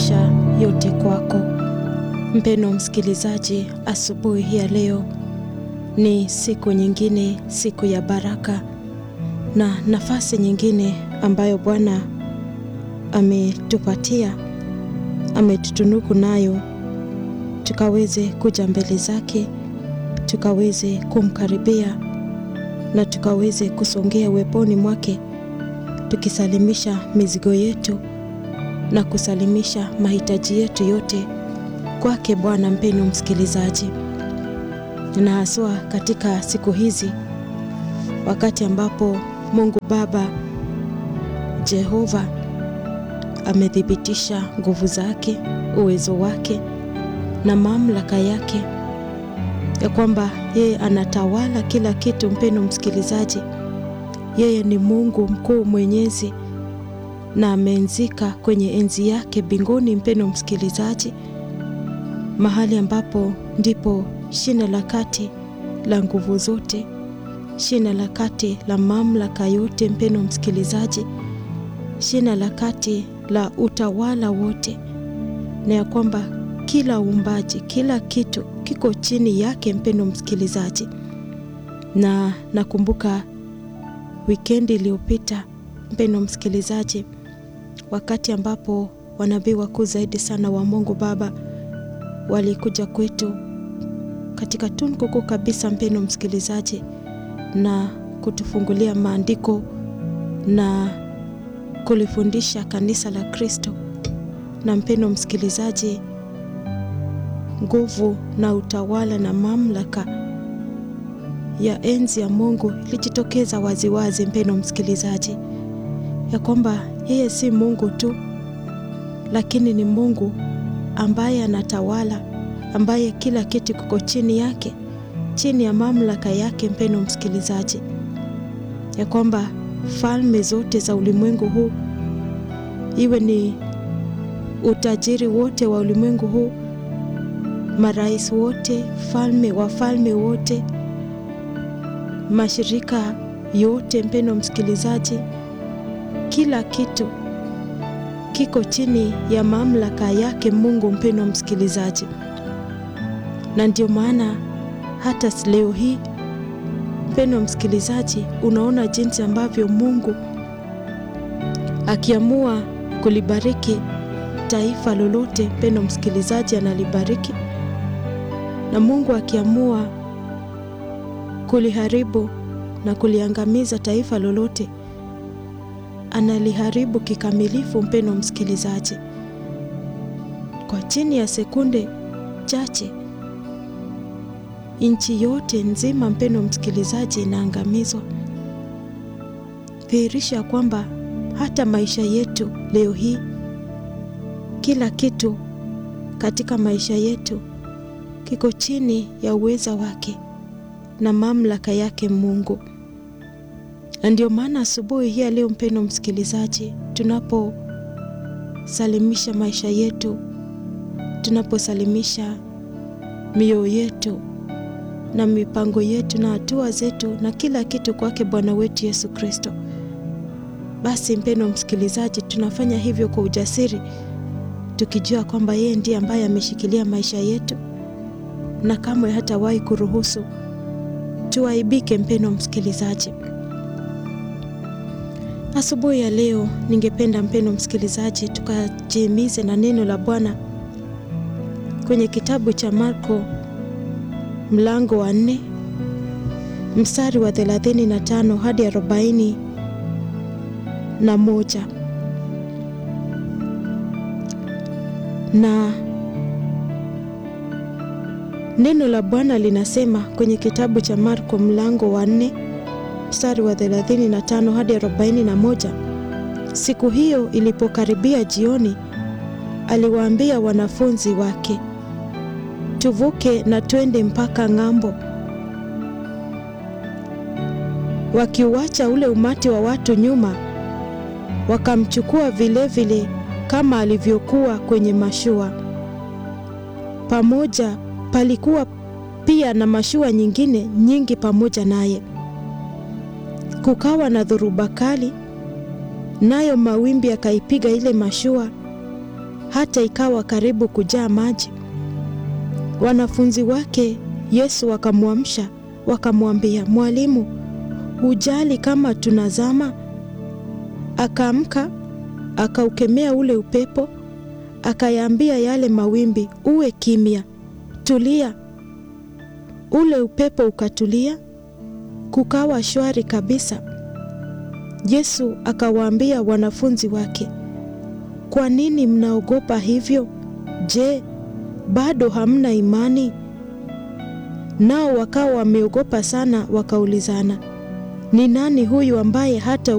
maisha yote kwako. Mpendwa msikilizaji, asubuhi hii ya leo ni siku nyingine, siku ya baraka na nafasi nyingine ambayo Bwana ametupatia, ametutunuku nayo, tukaweze kuja mbele zake, tukaweze kumkaribia na tukaweze kusongea uweponi mwake, tukisalimisha mizigo yetu na kusalimisha mahitaji yetu yote kwake Bwana. Mpendwa msikilizaji, na haswa katika siku hizi, wakati ambapo Mungu Baba Jehova amethibitisha nguvu zake, uwezo wake na mamlaka yake, ya kwamba yeye anatawala kila kitu. Mpendwa msikilizaji, yeye ni Mungu mkuu mwenyezi na ameenzika kwenye enzi yake mbinguni. Mpendwa msikilizaji, mahali ambapo ndipo shina la kati la nguvu zote, shina la kati la mamlaka yote. Mpendwa msikilizaji, shina la kati la utawala wote, na ya kwamba kila uumbaji, kila kitu kiko chini yake. Mpendwa msikilizaji, na nakumbuka wikendi iliyopita, mpendwa msikilizaji, wakati ambapo wanabii wakuu zaidi sana wa Mungu Baba walikuja kwetu katika tunku kuu kabisa, mpendwa msikilizaji, na kutufungulia maandiko na kulifundisha kanisa la Kristo. Na mpendwa msikilizaji, nguvu na utawala na mamlaka ya enzi ya Mungu ilijitokeza waziwazi, mpendwa msikilizaji, ya kwamba yeye si Mungu tu, lakini ni Mungu ambaye anatawala, ambaye kila kitu kiko chini yake, chini ya mamlaka yake. Mpendwa msikilizaji, ya kwamba falme zote za ulimwengu huu, iwe ni utajiri wote wa ulimwengu huu, marais wote, falme wafalme wote, mashirika yote, mpendwa msikilizaji, kila kitu kiko chini ya mamlaka yake Mungu, mpendwa msikilizaji. Na ndio maana hata leo hii, mpendwa msikilizaji, unaona jinsi ambavyo Mungu akiamua kulibariki taifa lolote, mpendwa msikilizaji, analibariki, na Mungu akiamua kuliharibu na kuliangamiza taifa lolote analiharibu kikamilifu, mpendwa msikilizaji, kwa chini ya sekunde chache nchi yote nzima, mpendwa msikilizaji, inaangamizwa. Dhihirisha kwamba hata maisha yetu leo hii, kila kitu katika maisha yetu kiko chini ya uweza wake na mamlaka yake Mungu na ndio maana asubuhi hii leo, mpendwa msikilizaji, tunaposalimisha maisha yetu, tunaposalimisha mioyo yetu na mipango yetu na hatua zetu na kila kitu kwake Bwana wetu Yesu Kristo, basi mpendwa msikilizaji, tunafanya hivyo kwa ujasiri, tukijua kwamba yeye ndiye ambaye ameshikilia maisha yetu na kamwe hatawahi kuruhusu tuaibike. Mpendwa msikilizaji Asubuhi ya leo ningependa mpendwa msikilizaji, tukajihimize na neno la Bwana kwenye kitabu cha Marko mlango wa nne mstari wa thelathini na tano hadi arobaini na moja na neno la Bwana linasema kwenye kitabu cha Marko mlango wa nne mstari wa 35 hadi 41. Siku hiyo ilipokaribia jioni, aliwaambia wanafunzi wake, tuvuke na twende mpaka ng'ambo. Wakiuacha ule umati wa watu nyuma, wakamchukua vilevile kama alivyokuwa kwenye mashua. Pamoja palikuwa pia na mashua nyingine nyingi pamoja naye. Kukawa na dhoruba kali, nayo mawimbi yakaipiga ile mashua hata ikawa karibu kujaa maji. Wanafunzi wake Yesu wakamwamsha, wakamwambia, Mwalimu, hujali kama tunazama? Akaamka, akaukemea ule upepo, akayaambia yale mawimbi, uwe kimya, tulia. Ule upepo ukatulia, kukawa shwari kabisa. Yesu akawaambia wanafunzi wake, kwa nini mnaogopa hivyo? Je, bado hamna imani? Nao wakawa wameogopa sana, wakaulizana, ni nani huyu ambaye hata